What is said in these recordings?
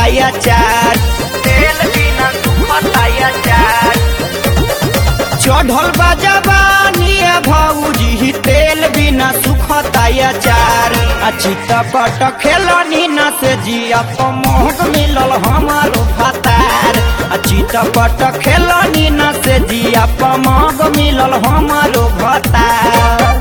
सुखताया चार तेल बिना सुखताया चार चढ़ल बा जवानी भौजी तेल बिना सुखताया चार आ चितपट खेलनी न से जिया मोहक मिलल हमारो भतार आ चितपट खेलनी न से जिया मोहक मिलल हमारो भतार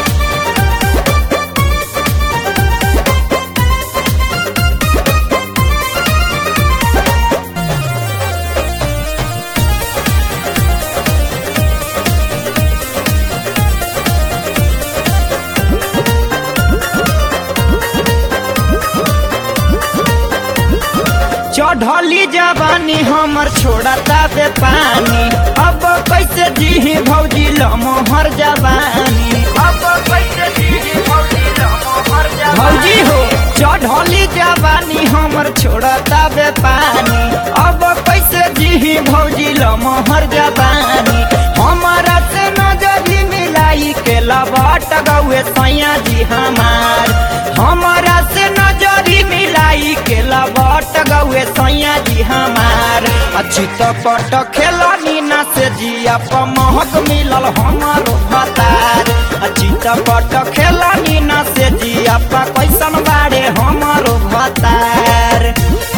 चढ़ली जवानी हमर छोड़ता बे पानी अब कैसे जी भौजी लमोहर जवानी अब कैसे जी भौजी लमोहर भौजी हो चढ़ली जवानी हमर छोड़ता बे पानी अब कैसे जी भौजी लमोहर जवानी हमारा से नजरी मिलाई के लबाट गौए सैया जी हमार हमारा से नजरी मिलाई के लबाट गौए सैया जी हमार अचित पट खेलनी न से जिया महक मिलल हमारो भतार अचित पट खेलनी न से जिया कैसन बाड़े हमारो भतार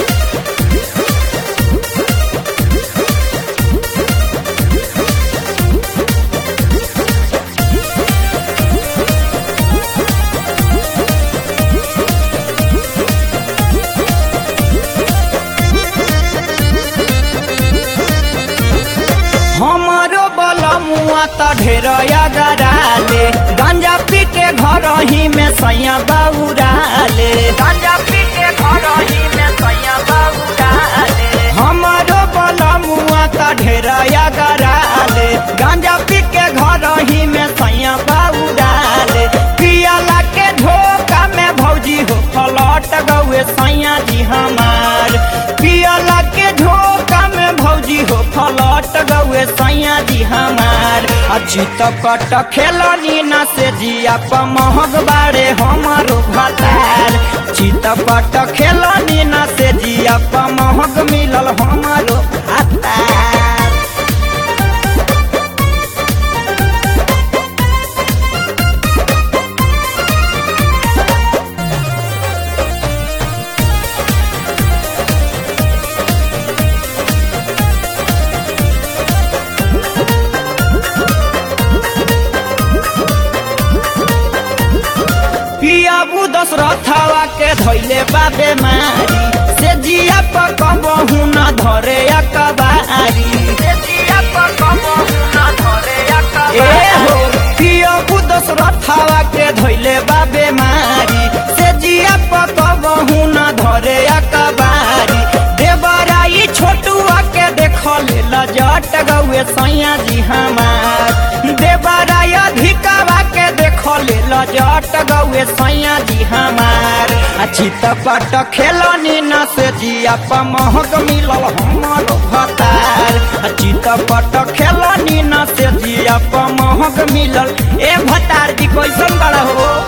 हमारो बलमुआ त ढेर गराले गंजा पी के घर ही में सैया बाबूराले गंजा पी के घर ही में सैया बाबूराले हमारो बलमुआ त ढेर गराले गंजा पी के घर ही में सैया बाबूराले पियाला के धोखा में भौजी हो फलट गौए सैया जी हमार पियाला के धोखा में भौजी हो फलट गौए सैया जी हमार अचित पट खेलनी न से जिया महग बाड़े हमारो भतार चित पट खेलनी न से जिया महग मिलल हमारो भतार पियाबू दशरथवा के धैले बाबे मारी से जिया पर कबहू न धरे अकबारी से जिया पर कबहू न धरे अकबारी ए हो पियाबू दशरथवा के धैले बाबे मारी से जिया पर कबहू न धरे अकबारी देवराई छोटुआ के देखले लजट गौए सैया जी हमार देवराई अधिकावा के देखले लजट गौए सैया जी हमार अचित पट खेलनी न से जिया महक मिलल हमारो भतार अचित पट खेलनी न से जिया महक मिलल ए भतार जी कैसन बड़ा हो